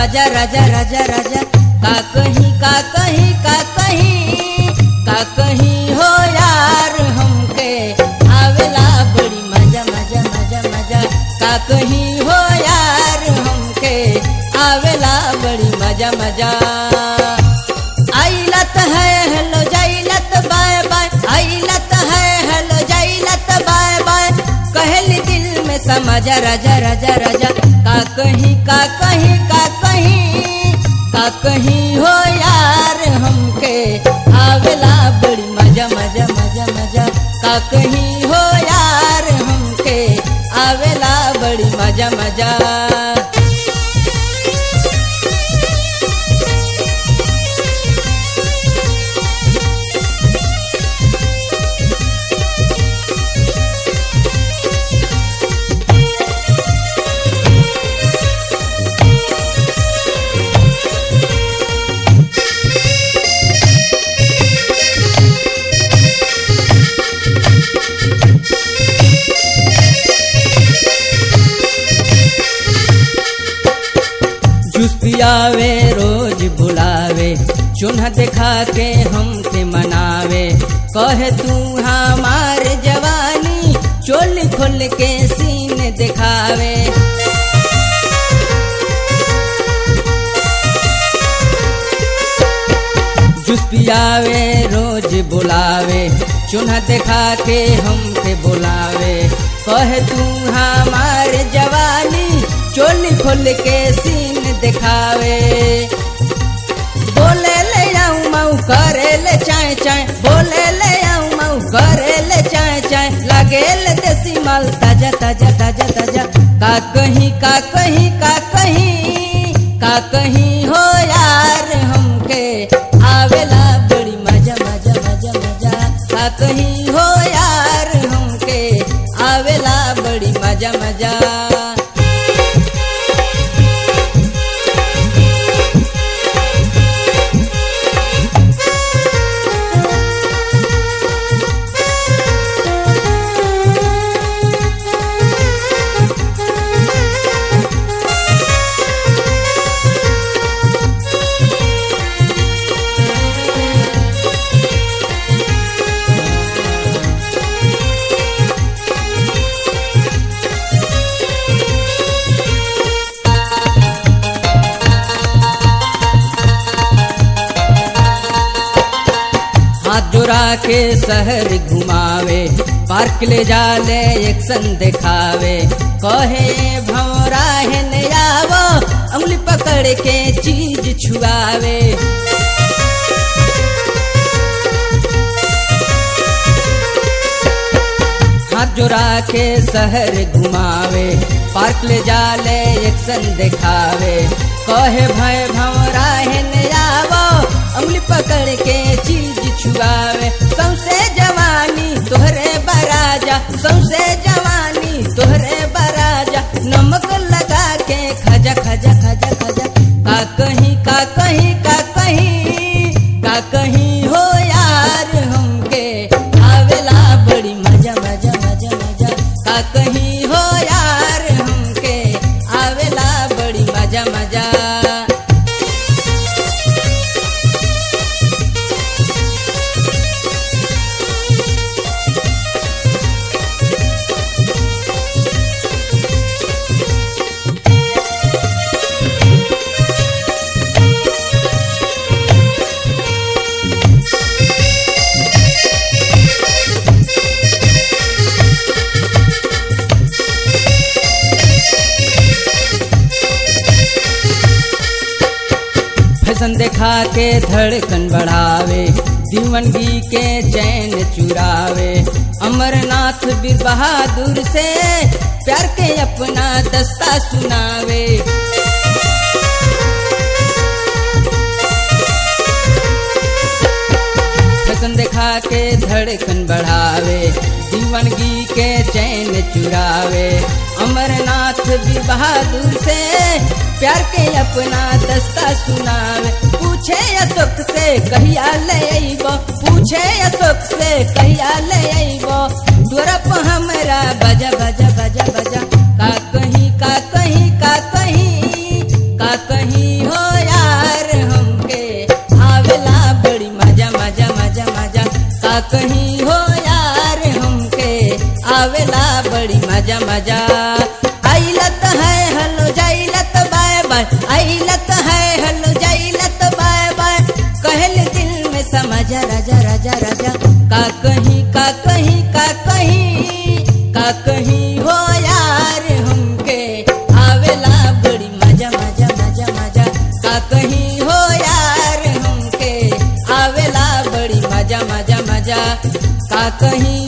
मजा राजा राजा राजा का कहीं का कहीं का कहीं का कहीं हो यार हमके आवेला बड़ी मजा मजा मजा मजा का कहीं हो यार हमके आवेला बड़ी मजा मजा आइलत है हेलो जाइलत बाय बाय आइलत है हेलो जाइलत बाय बाय कहली दिल में समझा राजा राजा राजा का कहीं का कहीं का कहीं का कहीं हो यार हमके आवेला बड़ी मजा मजा मजा मजा का कहीं हो यार हमके आवेला बड़ी मजा मजा जूस पियावे रोज बुलावे चुन्हा दिखा के हमके मनावे कहे तू हमार जवानी चोली खोल के सीन दिखावे जूस पियावे रोज बुलावे चुन्हा दिखा के हमके बुलावे कहे तू हमार जवानी चोली खोल के सीन दिखावे बोले ले आऊं मऊ करे ले चाय चाय बोले ले आऊं मऊ करे ले चाय चाय लगे ले देसी माल ताजा ताजा ताजा ताजा का कहीं का कहीं का कहीं का कहीं हो यार हमके आवेला बड़ी मजा मजा मजा मजा का कहीं हो यार हमके आवेला बड़ी मजा मजा हाथ जोड़ा के शहर घुमावे पार्क ले जाले एक्शन दिखावे कहे भौरा है नयावो उंगली पकड़ के चीज छुआवे हाथ जोड़ा के शहर घुमावे पार्क ले जाले एक्शन दिखावे कहे भय भौरा है नयावो उंगली पकड़ के चीज छुआवे सौसे जवानी तोहरे बराजा सौसे जवानी तोहरे बराजा नमक लगा के खजा खजा खजा खजा का कहीं का कहीं का कहीं का कहीं हो यार हमके आवेला बड़ी मजा मजा मजा मजा का कहीं हो यार हमके आवेला बड़ी मजा मजा फैशन दिखा के धड़कन बढ़ावे दीवनगी के चैन चुरावे अमरनाथ बीर बहादुर से प्यार के अपना दस्ता सुनावे फैशन दिखा के धड़कन बढ़ावे दीवनगी के चैन चुरावे अमरनाथ भी बहादुर से प्यार के अपना दस्ता सुनावे पूछे अशोक से कहिया ले अइबो पूछे अशोक से कहिया ले अइबो द्वरप हमरा बजा बजा बजा बजा का कहीं का कहीं का कहीं का का कहीं हो यार हमके आवेला बड़ी मजा मजा मजा मजा का कहीं हो यार हमके आवेला बड़ी मजा मजा आइलत है हलो जाइलत बाय बाय आइलत है हलो जाइलत बाय बाय कहल दिल में समझ राजा राजा राजा का कहीं का कहीं का कहीं का कहीं हो यार हमके आवेला बड़ी मजा मजा मजा मजा का कहीं हो यार हमके आवेला बड़ी मजा मजा मजा का कहीं